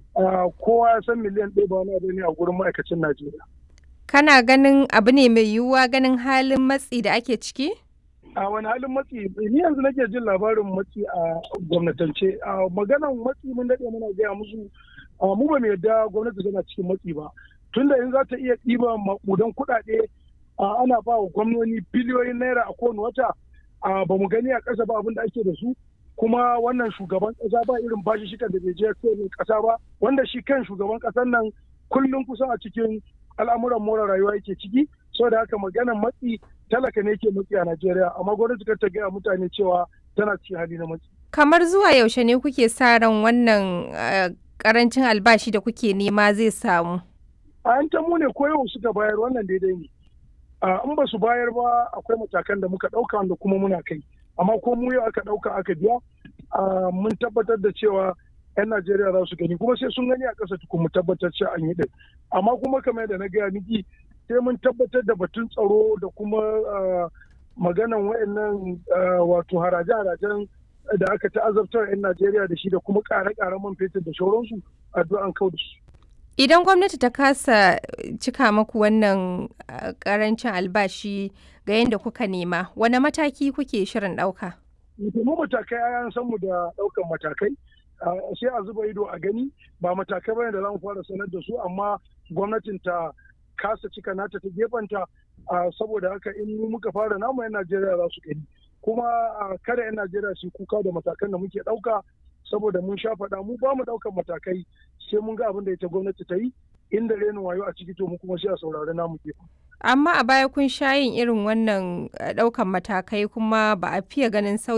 kowa ya san miliyan ɗaya ba wani abu ne a gurin ma'aikacin Najeriya. Kana ganin abu ne mai yiwuwa ganin halin matsi da ake ciki? A wani halin matsi ni yanzu nake jin labarin matsi a gwamnatance. A maganan matsi mun daɗe muna gaya musu mu ba mu yadda gwamnati tana cikin matsi ba. Tunda in za ta iya ɗiba maƙudan kuɗaɗe ana ba wa gwamnoni biliyoyin naira a kowane wata ba mu gani a ƙasa ba abin da ake da su. kuma wannan shugaban kasa ba irin bashi shi da bai je kasa ba wanda shi kan shugaban kasar nan kullum kusan a cikin al'amuran more rayuwa yake ciki saboda haka maganar matsi talaka ne ke matsi a Najeriya amma gwamnati ta gaya mutane cewa tana cikin hali na matsi. Kamar zuwa yaushe ne kuke sa ran wannan karancin albashi da kuke nema zai samu? A yan mu ne ko yau suka bayar wannan daidai ne. In ba su bayar ba akwai matakan da muka ɗauka wanda kuma muna kai. amma ko mu yau aka ɗauka aka biya mun tabbatar da cewa 'yan Najeriya za su gani kuma sai sun gani a ƙasa tukun mu tabbatar cewa an yi ɗin amma kuma kamar yadda na gaya miki sai mun tabbatar da batun tsaro da kuma maganan wayannan wato haraje-harajen da aka ta'azabtar 'yan Najeriya da shi da kuma ƙare-ƙaren man fetur da shauransu addu'an kau da su. Idan gwamnati ta kasa cika maku wannan karancin albashi ga yadda kuka nema, wane mataki kuke shirin ɗauka? Mu matakai an san mu da ɗaukan matakai, sai a zuba ido a gani ba matakai bane da za mu fara sanar da su amma gwamnatin ta kasa cika nata ta gefanta saboda haka in muka fara namu 'yan Najeriya za su gani. Kuma kada 'yan Najeriya su kuka da matakan da muke ɗauka saboda mun sha faɗa mu ba mu ɗaukan matakai sai mun ga abin da ita gwamnati ta yi inda renin wayo a ciki to mu kuma sai a saurari namu gefen. Amma a baya kun sha yin irin wannan ɗaukan matakai kuma ba a fiye ganin sauyi